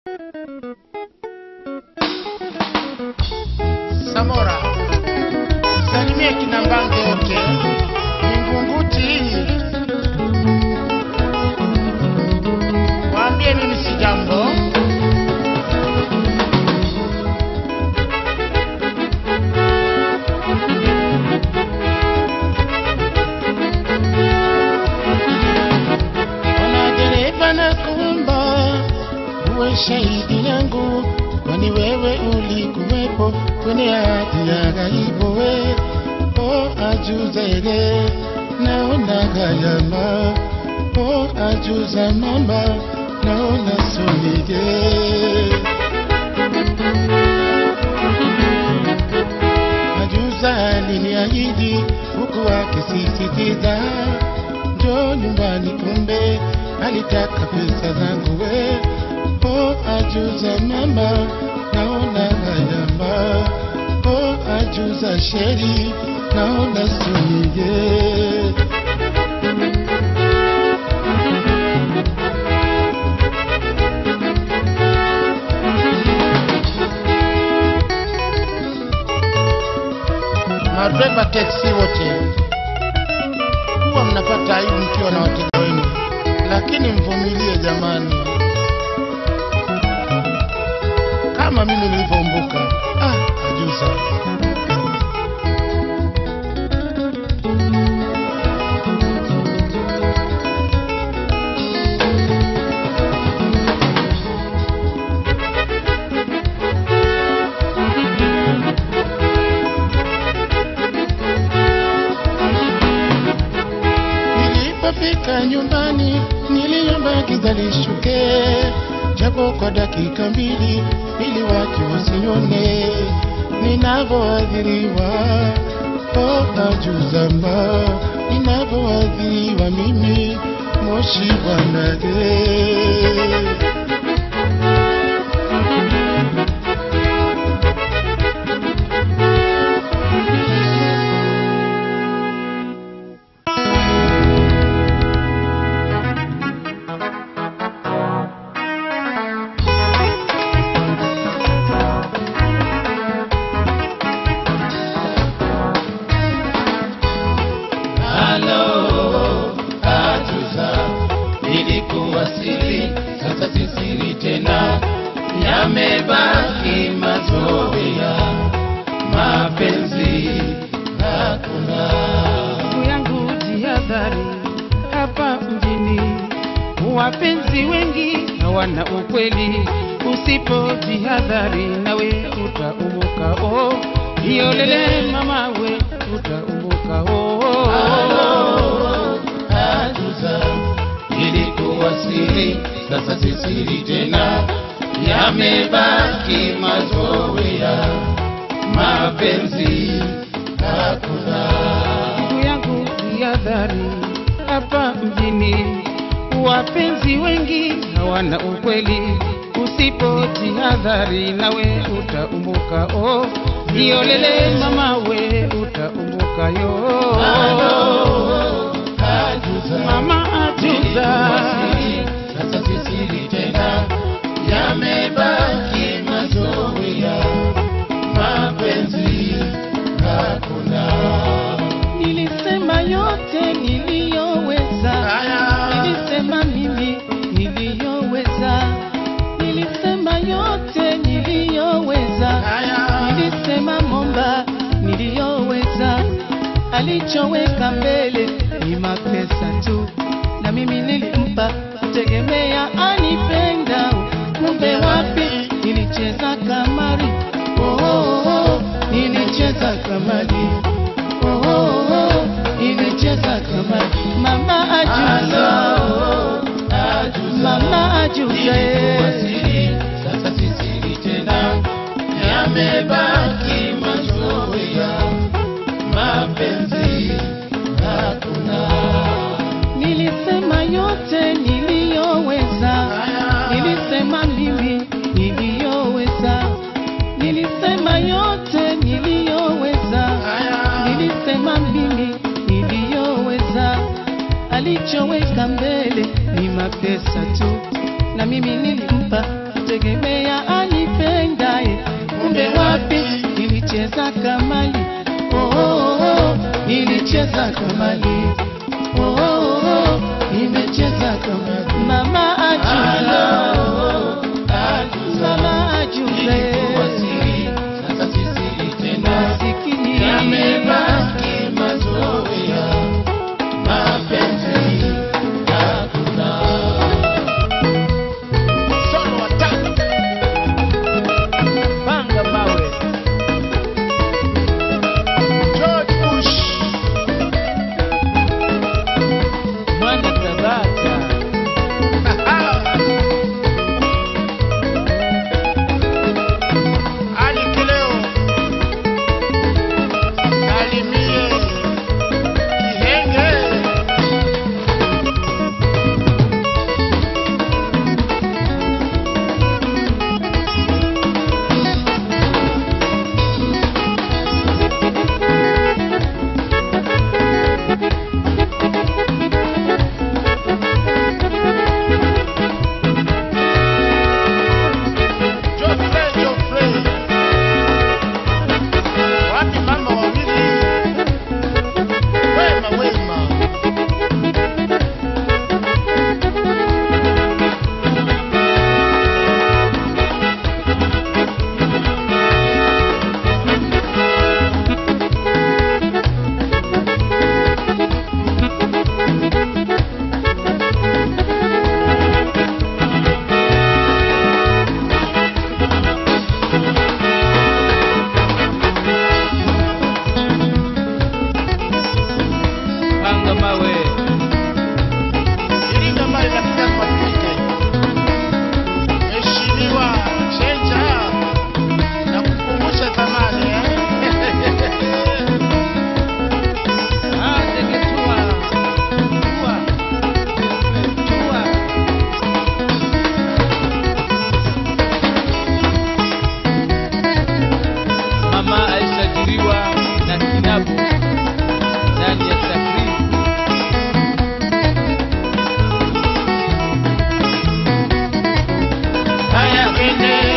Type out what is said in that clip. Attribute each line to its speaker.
Speaker 1: Samora, salimie kina Mbange wote, Vingunguti, waambie mimi si jambo. Ona dereva na kuomba uwe shahidi yangu, kwani wewe ulikuwepo kwenye hati ya ghaibu. We o ajuzere naona gayama, o ajuza mama naona sonige Ajuza aliniahidi huku akisisitiza njoo nyumbani, kumbe alitaka pesa zangu. We o ajuza mama, naona gayama, o ajuza sheri, naona sunige Madreva teksi wote huwa mnapata aibu mkiwa na wateja wenu, lakini mvumilie jamani, kama mimi nilivyoumbuka. Ah, ajuza Nilipofika nyumbani niliomba giza lishuke, japo kwa dakika mbili, ili watu wasione ninavyoadhiriwa. Oh, ajuzamba ninavyoadhiriwa mimi, moshi bwanage
Speaker 2: Halo, ajuza, ilikuwa siri, sasa si siri tena, yamebaki mazoea, mapenzi hakuna.
Speaker 3: ndugu yangu jihadhari hapa mjini wapenzi wengi hawana ukweli usipo jihadhari nawe utaumuka oh iolele mama we utaumuka oh
Speaker 2: Halo, ajuza, ilikuwa siri, sasa si siri tena, yamebaki mazoea, mapenzi hakuna.
Speaker 3: ndugu yangu jihadhari hapa mjini wapenzi wengi hawana ukweli usipo jihadhari nawe utaumbuka oh iolele mama we utaumbuka yo mama ajuza
Speaker 2: Sasa si siri tena, yamebaki mazoea, mapenzi hakuna.
Speaker 3: nilisema yote niliyoweza nilisema mimi niliyoweza nilisema yote niliyoweza nilisema momba niliyoweza alichoweka mbele ni mapesa tu na mimi nilimpa tegemea anipenda kumbe wapi nilicheza kamari oh, oh, oh, nilicheza kamari oh, oh, oh, nilicheza kamari mama ajuza mama ajuza eh.
Speaker 2: Siri, sasa si siri tena, yamebaki mazoea, mapenzi hakuna.
Speaker 3: Nilisema yote niliyoweza, nilisema mimi niliyoweza, nilisema yote niliyoweza, nilisema mimi niliyoweza. Alichoweka mbele ni mapesa tu, na mimi nilimpa tegemeo nilicheza kamali oh, oh, oh, nilicheza kamali oh, oh, oh, nimecheza kamali mama ajuza mama ajuza
Speaker 2: Ilikuwa siri, sasa si siri tena.
Speaker 3: masikini
Speaker 2: Yamebaki mazoea, mapenzi hakuna.
Speaker 1: Solo attack.
Speaker 3: panga mawe
Speaker 1: George Bush.
Speaker 3: mwana tabata
Speaker 1: Ali Kileo. Salimie. Kihenge. Geoffrey, Geoffrey. Wapi mama wawili? Wema, wema.
Speaker 3: panga mawe
Speaker 1: Iringa mbali na kizazi Patrike. Heshimiwa Chenja na kukumbusha zamani eh?
Speaker 3: Ah, ndege tua. Tua. Tua. Mama alisajiliwa na kinabu ndani ya takribu
Speaker 2: Haya, twende